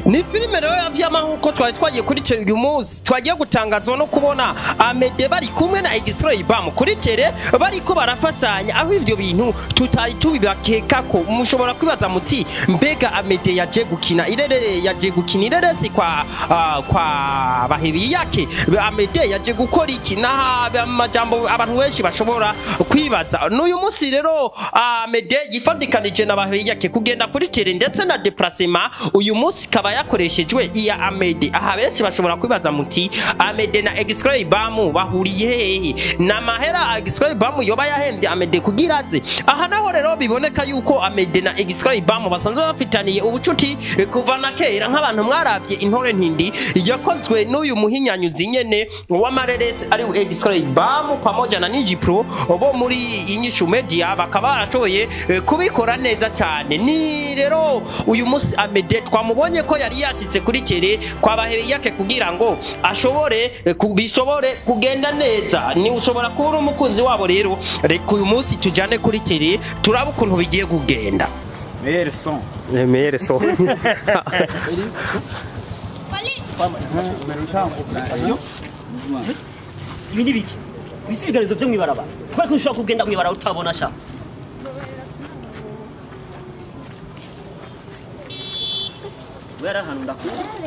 ni filime rero yavyama nkuko twari twagiye kuri tele uyu munsi twagiye gutangazwa no kubona amede bari kumwe na extray bam kuri tele bariko barafashanya aho ivyo bintu tutari tubibakeka ko mushobora kwibaza muti mbega amede yaje gukina irere yaje gukina ireresi kwa ah, kwa bahebi yake amede yaje gukora iki naha amajambo abantu benshi bashobora kwibaza n'uyu munsi rero amede yifadikanije na bahebi yake kugenda kuri tele ndetse na deplacement uyu munsi kaba yakoreshejwe iya amede aha benshi bashobora kwibaza muti amede na extray bamu bahuriye hehe na mahera extray bamu yoba yahembye amede kugira aze aha naho rero biboneka yuko amede na extray bamu basanzwe bafitaniye ubucuti eh, kuva na kera nk'abantu mwaravye intore ntindi yakozwe n'uyu muhinyanyuzi nyene w'amareresi ari extray bamu pamoja na Niji Pro bo muri inyishu media bakaba barashoboye eh, kubikora neza cyane ni rero uyu munsi amede twamubonye ko yari yashyitse kuri kere kwa bahebe yake kugira ngo ashobore eh, ku- bishobore kugenda neza ni ushobora kuba uri umukunzi wabo rero reka uyu munsi tujyane kuri kere turabe ukuntu bigiye kugenda Meilleur son. remere so ibi ni biki ibisigazo byo mwibarabara kubera ko ushobora kugenda mwibarabara utabona sha wera ahantu ndakuzi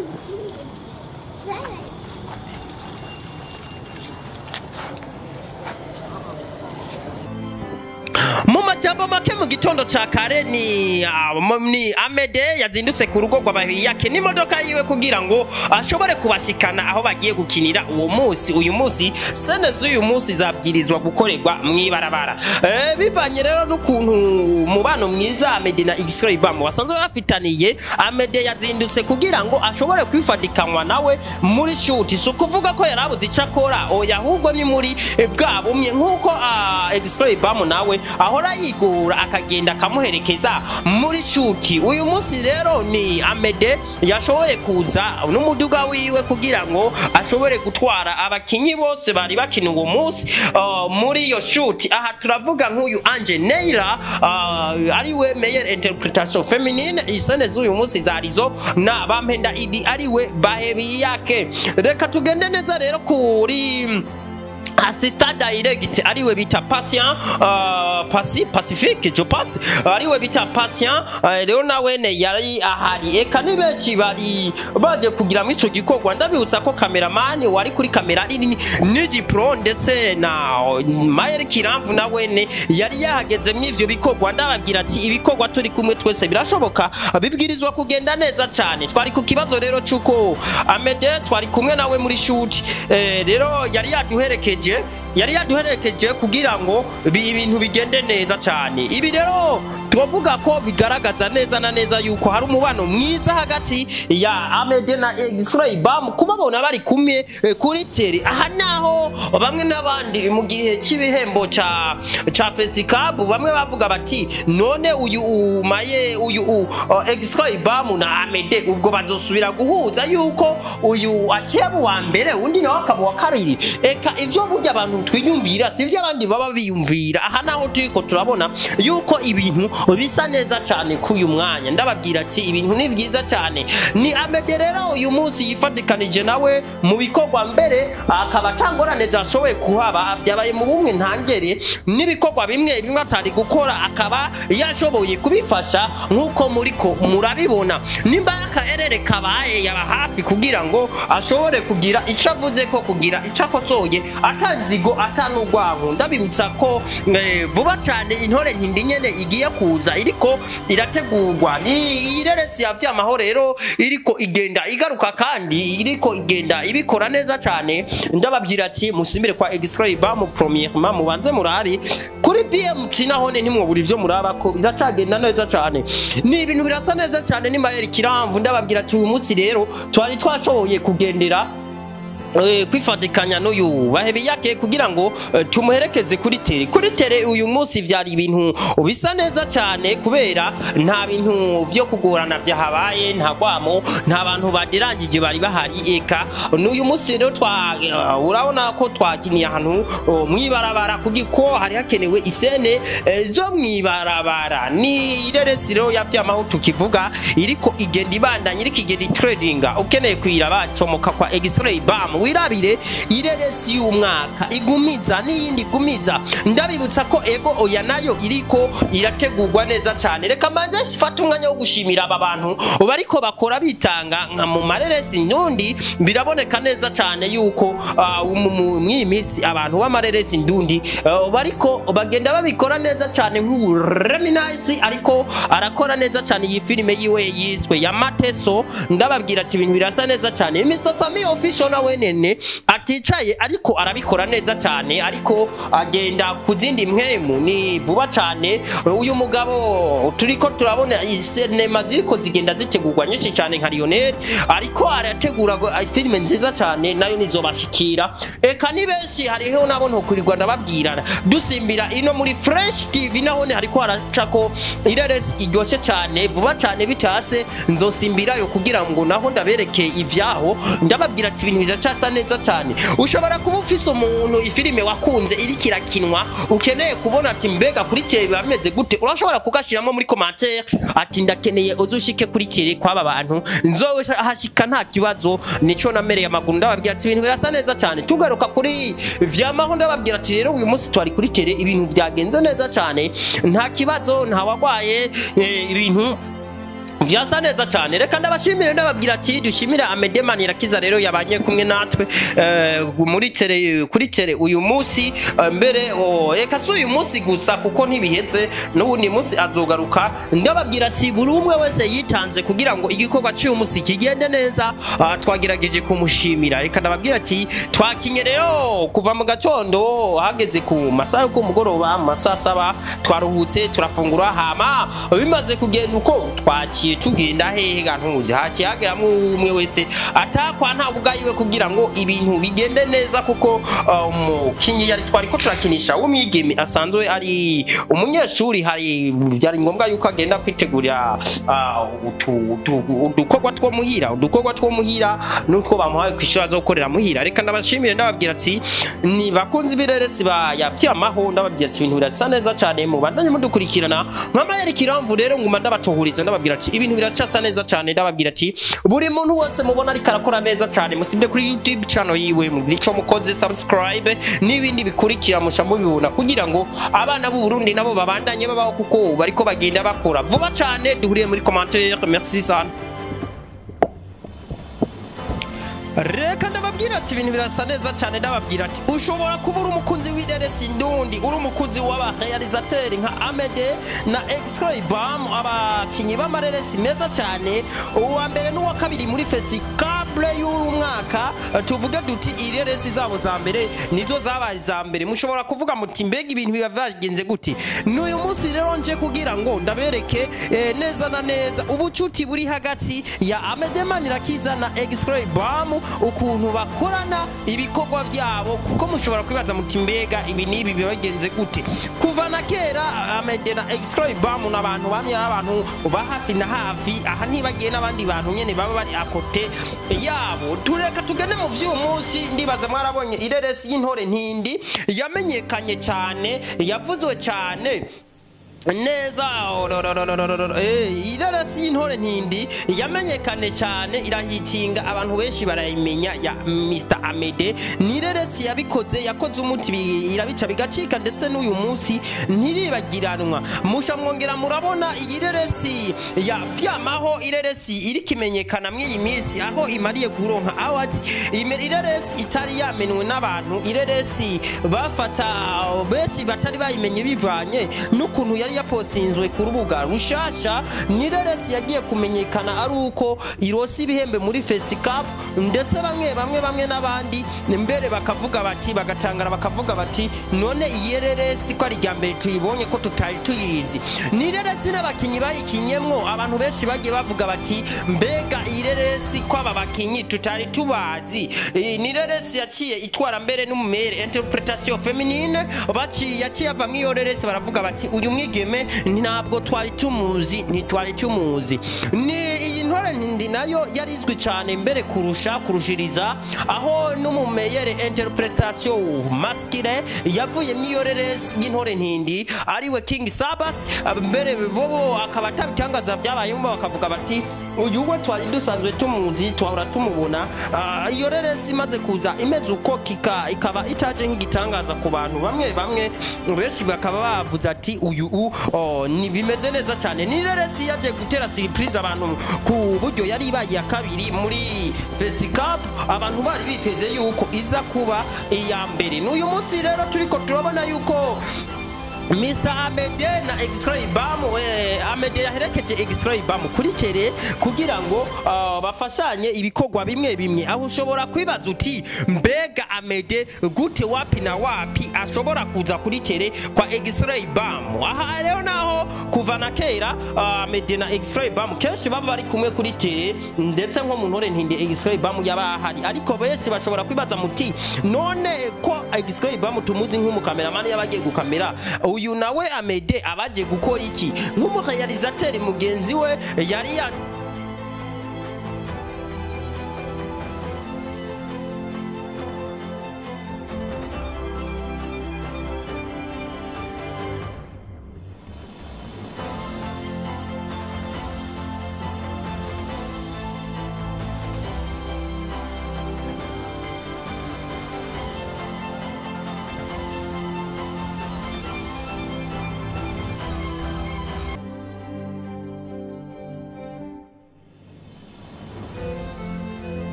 mu majambo make mu gitondo ca kare ni ah, m- ni amede yazindutse ku rugo rw'abahiyi yake n'imodoka yiwe kugira ngo ashobore kubashikana aho bagiye gukinira uwo munsi uyu munsi sene z'uyu munsi zabwirizwa gukorerwa mw'ibarabara eh, bivanye rero n'ukuntu umubano mwiza amede na x-ray bam basanzwe bafitaniye amede yazindutse kugira ngo ashobore kwifadikanwa nawe muri shuti si ukuvuga ko yari abuze icyo akora oya ahubwo ni muri eh, bwa bumwe nk'uko ah, x-ray bam nawe ahora yigora akagenda akamuherekeza muri shuti uyu munsi rero ni amede yashoboye kuza n'umuduga wiwe kugira ngo ashobore gutwara abakinyi bose bari bakina uwo munsi ah, muri iyo shuti aha turavuga nk'uyu anje neira uh, ariwe meyer interpretation feminine isene z'uyu munsi zarizo na bampenda idi ariwe bahebi yake reka tugende neza rero kuri assistant direct ariwe bita patient uh, pasi pacifique je passe ariwe bita patient uh, rero nawene yari ahari eka ni benshi bari baje kugira mu ico gikorwa ndabibutsa ko cameraman wari kuri kamera ari ni Niji Pro ndetse na Mayer Kiramvu nawene yari yahageze mu ivyo bikorwa ndababwira ati ibikorwa turi kumwe twese birashoboka bibwirizwa kugenda neza cyane twari ku kibazo rero cyuko Amede twari kumwe nawe muri shoot eh, rero yari yaduherekeje yari yaduherekeje kugira ngo bi- ibintu bigende neza cyane ibi rero twavuga ko bigaragaza neza na neza yuko hari umubano mwiza hagati ya Amede na X-Ray Bam kubabona bari kumwe eh, kuri tele aha naho bamwe n'abandi mu gihe cy'ibihembo ca ca Festicab bamwe bavuga bati none uyu umaye uyu u- uh, X-Ray Bam na Amede ubwo bazosubira guhuza yuko uyu akeba wa mbere undi nawe akaba wa kabiri eka ivyo burya abantu twiyumvira si ivyo abandi baba biyumvira aha naho turiko turabona yuko ibintu bisa neza cyane k'uyu mwanya ndababwira ati ibintu ni vyiza cyane ni Amede rero uyu munsi yifatikanije nawe mu bikorwa mbere akaba atangorane zashoboye kuhaba byabaye mu bumwe ntangere n'ibikorwa bimwe bimwe atari gukora akaba yashoboye kubifasha nk'uko muriko murabibona nimba akaerere kabaye yaba hafi kugira ngo ashobore kugira icyo avuze ko kugira icyo akosoye atanzigo atanugwanko ndabibutsa ko eh, vuba cyane intore ntindi nyene igiye kuza iriko irategurwa ni iyi reresi ya vyamaho rero iriko igenda igaruka kandi iriko igenda ibikora neza cyane ndababwira ati musimbire kwa excribe mu premièrement mubanze murari kuri BMT nahone ntimwobura ivyo muraba ko biracagenda neza cyane ni ibintu birasa neza cyane ni Mayer Kiramvu ndababwira ati uyu munsi rero twari twashoboye kugendera eh, kwifatikanya n'uyu bahebi yake kugira ngo eh, tumuherekeze kuri tere kuri tere uyu munsi vyari ibintu bisa neza cyane kubera nta bintu vyo kugorana vyahabaye nta gwamo nta bantu baderangije bari bahari eka n'uyu munsi rero twa eh, urabona ko twakiniye ahantu oh, mwibarabara kugiko hari hakenewe isene eh, zo mwibarabara ni ireresi rero yavyamaho tukivuga iriko igenda ibandanya iriko igenda itredinga ukeneye kuyiraba comoka kwa x-ray bam wirabire ireresi y'umwaka igumiza n'iyindi igumiza ndabibutsa ko ego oya nayo iriko irategurwa neza cyane reka manze sifata umwanya wo gushimira aba bantu bariko bakora bitanga nka mu mareresi ndundi biraboneka neza cyane yuko ah, mu- mu- mw'iyi minsi abantu b'amareresi ndundi ah, bariko bagenda babikora neza cyane nk'ubu Reminasi ariko arakora neza cyane iyi filime yiwe yiswe ya Mateso ndababwira ati ibintu birasa neza cyane Mr Sami official na wenene aticaye ariko arabikora neza cyane ariko agenda ku zindi mpemu ni vuba cyane uyu mugabo turiko turabona sinema ziriko zigenda zitegurwa nyinshi cyane nka Lionel ariko arategura go- filime nziza cyane nayo nizobashikira eka ni benshi hariho nabo ntokurirwa ndababwirana dusimbira ino muri Fresh TV naho hariko haracako ireresi iryoshe cyane vuba cyane bitase nzosimbirayo kugira ngo naho ndabereke ivyaho ndababwira ati ibintu bizacasa neza cyane ushobora kuba ufise umuntu ifilime wakunze iriko irakinwa ukeneye kubona ati mbega kuri tele biba bimeze gute urashobora kugashiramo muri commentaire ati ndakeneye uzushike kuri tele kwaba bantu nzohashika nta kibazo nico namereye amaguru ndababwira ati ibintu birasa neza cyane tugaruka kuri vyamaho ndababwira ati rero uyu munsi twari kuri tele ibintu vyagenze neza cyane nta kibazo nta wagwaye eh, ibintu vyasa neza cyane reka ndabashimire ndababwira ati dushimire Amedemani irakiza rero yabanye kumwe natwe eh, muri tere kuri tere uyu munsi eh, mbere oh, reka si uyu munsi gusa kuko ntibihetse n'ubundi munsi azogaruka ndababwira ati buri umwe wese yitanze kugira ngo igikorwa cy'uyu munsi kigende neza ah, twagerageje kumushimira reka ndababwira ati twakinye rero kuva mu gatondo hageze ku masaha yo ku mugoroba mu masaha saba twaruhutse turafungura hama bimaze kugenda uko twakiye tugenda hehe ga ntuzi hakiye hageramwo umwe wese atakwa nta bugayiwe kugira ngo ibintu bigende neza kuko uh, umukinyi yari twari ko turakinisha w'umwigeme asanzwe ari umunyeshuri hari byari ngombwa yuko agenda kwitegurira uh, utu- utu- udukorwa two muhira udukorwa two muhira n'utwo bamuhaye ku ishuri azokorera muhira reka ndabashimire ndababwira ati ni bakunzi b'ireresi ba yavyamaho ndababwira ati ibintu birasa neza cyane mubandanye mudukurikirana nk'amayeri kiramvu rero nguma ndabatohuriza ndababwira ati ibintu biracasa neza cyane ndababwira ati buri muntu wese mubona ariko arakora neza cyane musibye kuri youtube channel yiwe nico mukoze subscribe n'ibindi bikurikira musha mubibona kugira ngo abana b'u Burundi nabo babandanye babaho kuko bariko bagenda bakora vuba cyane duhuriye muri commentaire merci sana reka ndababwira ati ibintu birasa neza cyane ndababwira ati ushobora kuba uri umukunzi w'ireresi ndundi uri umukunzi w'abarealizateri nka amede na x-ray bam abakinyi b'amareresi meza cyane uwa mbere n'uwa kabiri muri festikable y'uyu mwaka eh, tuvuge duti ireresi zabo za mbere nizo zabaye za mbere mushobora kuvuga muti mbega ibintu biba byagenze gute n'uyu munsi rero nje kugira ngo ndabereke eh, neza na neza ubucuti buri hagati ya amedemani rakiza na x-ray bam ukuntu bakorana ibikorwa byabo kuko mushobora kwibaza muti mbega ibi n'ibi biba bigenze gute kuva na kera amede na x-ray bam n'abantu bamye ari abantu ba hafi na hafi aha ntibagiye n'abandi bantu nyene baba bari akote yabo tureka tugende mu vy'uyu munsi ndibaza mwarabonye ireresi y'intore ntindi yamenyekanye cyane yavuzwe cyane neza Eh, irarasi y'intore ntindi yamenyekane cyane irahitinga abantu benshi barayimenya ya Mr Amede ni ireresi yabikoze yakoze umuti bi- irabica bigacika ndetse n'uyu munsi ntiribagiranwa musha mwongera murabona iyi reresi ya vyamaho ireresi iri kimenyekana mw'iyi minsi aho imariye kuronka awards Ime- ireresi itari yamenwe n'abantu ireresi bafata benshi batari bayimenye bivanye n'ukuntu yari yapostinzwe ku rubuga rushasha nireresi yagiye kumenyekana ari uko irosi ibihembe muri festicap ndetse bamwe bamwe bamwe n'abandi mbere bakavuga bati bagatangara bakavuga bati none iyi reresi ko ari irya mbere tuyibonye ko tutari tuyizi nireresi n'abakinnyi bayikinyemwo abantu benshi bagiye bavuga bati mbega iyi reresi ko aba bakinnyi tutari tubazi Eh, nireresi yaciye itwara mbere n'umumere interpretation feminine baciye yaciye ava mw'iyo reresi baravuga bati uyu mwigeme ntabwo twari tumuzi ntitwari tumuzi ni iyi ntore ndi nayo yari izwi cyane mbere kurusha kurushiriza aho n'umumeyere interpretation masculine yavuye mw'iyo reresi y'intore ntindi ariwe king sabas mbere bobo akaba atabitangaza byabayemo bakavuga bati uyu we twari dusanzwe tumuzi twahora tumubona Ah, iyo reresi imaze kuza imeze uko kika ikaba itaje nk'igitangaza ku bantu bamwe bamwe benshi bakaba bavuze ati uyu u oh, ni bimeze neza cyane ni reresi yaje gutera surprise abantu ku buryo yari ibaye iya kabiri muri fesicap abantu bari biteze yuko iza kuba iya mbere n'uyu munsi rero turiko turabona yuko Mr. Amede na X-Ray Bam eh, Amede yaherekeje X-Ray Bam kuri tele kugira ngo ah, bafashanye ibikorwa bimwe bimwe aho ushobora kwibaza uti mbega Amede gute wapi na wapi ashobora kuza kuri tele kwa X-Ray Bam aha rero naho kuva na kera ah, Amede na X-Ray Bam kenshi baba bari kumwe kuri tele ndetse nko mu ntore ntinde X-Ray Bam yaba ahari ariko benshi bashobora kwibaza muti none ko X-Ray Bam tumuzi nk'umukameramani yabagiye gukamera uyu nawe amede abaje gukora iki nk'umurealizateri mugenzi we yari ya